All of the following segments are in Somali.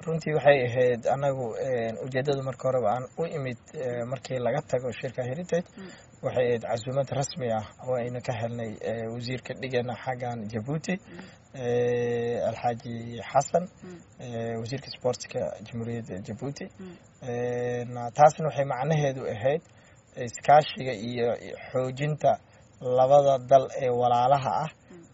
runtii waxay ahayd anagu ujeedada marka horeba aan u imid markii laga tago shirka heritage waxay ahayd casuumad rasmi ah oo aynu ka helnay wasiirka dhigana xaggan jabuuti alxaaji xasan wasiirka sportska jamhuuriyadda jabuuti taasna waxay macnaheedu ahayd iskaashiga iyo xoojinta labada dal ee walaalaha ah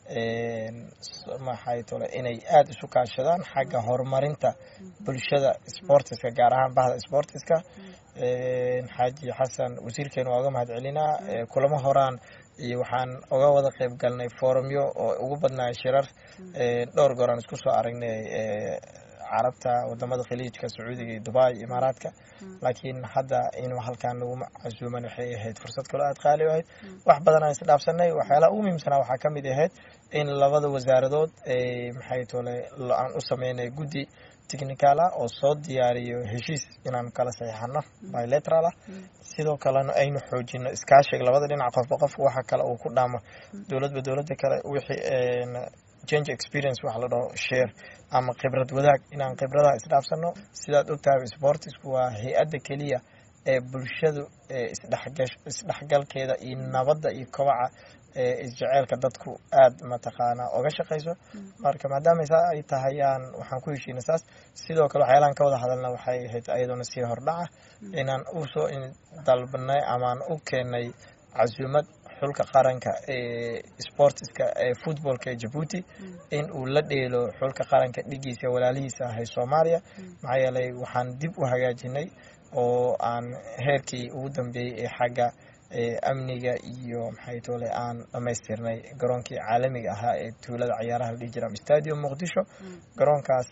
maxay tole inay aada isu kaashadaan xagga horumarinta bulshada sportiska gaar ahaan bahda sportiska xaaji xasan wasiirkeena waa uga mahad celinaa kulamo horaan iyo waxaan uga wada qeyb galnay forumyo oo ugu badnaaya shirar dhowr goor aan isku soo aragnay carabta wadamada khaliijka sacuudiga iyo dubai imaaraadka laakiin hadda inuu halkaan nagu casuuman waxay ahayd fursad kaloo aada qaali u ahayd wax badan aan isdhaafsanay waxyaalaha ugu muhiimsanaa waxaa ka mid ahayd in labada wasaaradood maxay tole aan u sameynay guddi technical ah oo soo diyaariyo heshiis inaan kala saxiixano bilateral ah sidoo kalena aynu xoojino iskaashiga labada dhinac qofba qof waxa kale uu ku dhaamo dowladba dowladda kale wixii change experience waxa la dhaho share ama khibrad wadaag inaan khibradaha isdhaafsano sidaad ogtahay sportisku waa hay-adda keliya ee bulshadu isdhexgalkeeda iyo nabadda iyo kobaca isjeceelka dadku aada mataqaanaa oga shaqayso marka maadaama saa ay tahayaan waxaan ku heshiina saas sidoo kale waxyaalahan ka wada hadalna waxay ahayd ayadoona sii hordhaca inaan usoo dalbanay amaan u keenay casuumad xulka qaranka ee sportiska ee footballka ee jabuuti in uu la dheelo xulka qaranka dhigiisa walaalihiisa ahay soomaaliya maxaa yeelay waxaan dib u hagaajinay oo aan heerkii ugu dambeeyey ee xagga amniga iyo maxay tole aan dhamaystirnay garoonkii caalamiga ahaa ee tuulada cayaaraha la dhihi jira stadium muqdisho garoonkaas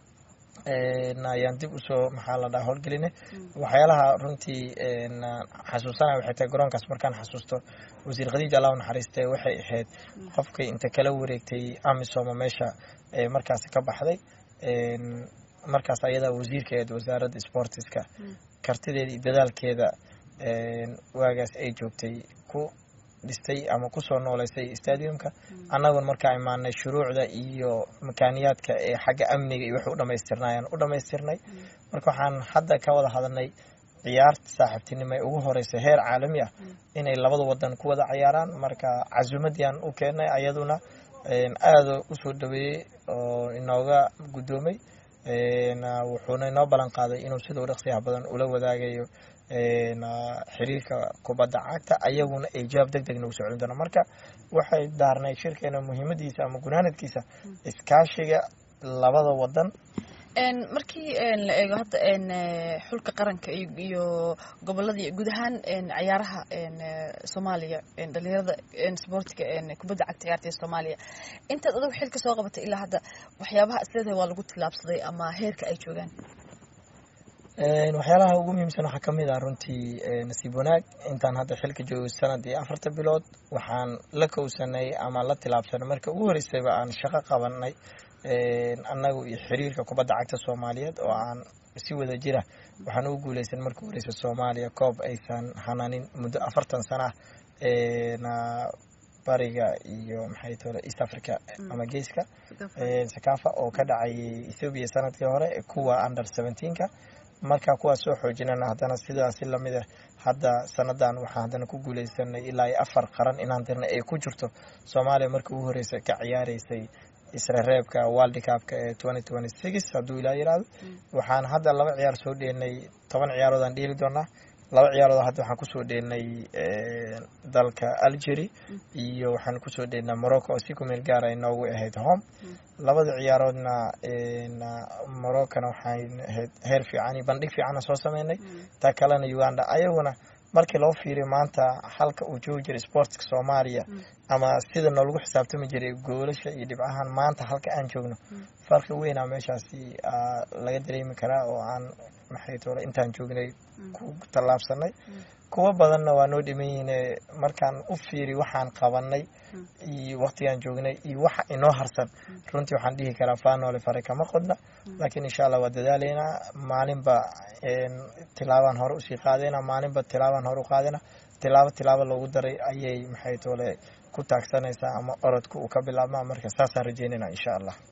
ayaan dib usoo maxaa la dhaha howlgelinay waxyaalaha runtii xasuusanaya waxay tahay garoonkaas markaan xasuusto wasiir khadiija allah naxariiste waxay ahayd qofkay inta kala wareegtay amisoma meesha markaasi ka baxday markaas ayadaa wasiirkeed wasaaradda sportiska kartideeda iyo dadaalkeeda waagaas ay joogtay ku dhistay ama kusoo nooleysay stadiumka annaguna markaa imaanay shuruucda iyo makaaniyaadka ee xagga amniga iyo wax u dhamaystirnayaan u dhamaystirnay marka waxaan hadda ka wada hadalnay ciyaarta saaxiibtinimo ee ugu horeysa heer caalami ah inay labada wadan ku wada cayaaraan marka casuumadiaan u keenay ayaduna aada usoo dhaweeyey oo inooga guddoomay wuxuuna inoo ballan qaaday inuu sidau dhaqsiyaha badan ula wadaagayo xiriirka kubadda cagta ayaguna ay jawaab deg deg nagu soo celin doona marka waxay daarnay shirkeena muhiimadiisa ama gunaanadkiisa iskaashiga labada wadan markii la eego hadda xulka qaranka iyo goboladii guud ahaan cayaaraha soomaaliya dhalinyarada sportiga kubadda cagta ciyaarta ee soomaaliya intaad adugu xilka soo qabatay ilaa hadda waxyaabaha isleedahay waa lagu tillaabsaday ama heerka ay joogaan waxyaalaha ugu muhiimsan waxaa kamid ah runtii nasiib wanaag intaan hadda xilka joogo sanad iyo afarta bilood waxaan la kowsanay ama la tilaabsanay marka ugu horeysayba aan shaqo qabanay annagu iyo xiriirka kubadda cagta soomaaliyeed oo aan si wada jira waxaan ugu guuleysan marka horeysa soomaaliya koob aysan hananin muddo afartan sana ah bariga iyo maxay tole east africa ama geeska sakafa oo ka dhacayay ethoobiya sanadkii hore kuwa under seventeenka markaa kuwaas soo xoojinana haddana sidaasi lamid ah hadda sanadan waxaan haddana ku guuleysanay ilaa iyo afar qaran inaan dirnay ay ku jirto soomaaliya markii ugu horeysa ka ciyaareysay isrereebka world cupka ee twenty twenty six hadduu ilaa yiraahdo waxaan hadda laba ciyaar soo dheenay toban ciyaarood aan dheeli doonaa laba ciyaarood hadda waxaan kusoo dheenay dalka algeria iyo waxaan kusoo dheenay morocco oo si ku meel gaara inoogu ahayd home labada ciyaaroodna moroccona waxaan ahayd heer fiican iyo bandhig fiicana soo sameynay taa kalena uganda ayaguna markii loo fiiriyo maanta halka uu joogi jiray sportska soomaaliya ama sida noolagu xisaabtami jiray goolasha iyo dhibcahan maanta halka aan joogno farqi weynaa meeshaasi laga dareemi karaa oo aan maxay tole intaan joognay ku tallaabsanay kuwo badanna waa noo dhiman yihiine markaan u fiiri waxaan qabanay iyo waqtigaan joognay iyo waxa inoo harsan runtii waxaan dhihi karaa faanoole fare kama qodna laakiin insha allah waa dadaaleynaa maalinba tilaabaan hore usii qaadayna maalinba tilaabaan hore u qaadayna tilaabo tilaabo loogu daray ayay maxay tole ku taagsanaysaa ama orodka uu ka bilaabmaa marka saasaan rajeynayna insha allah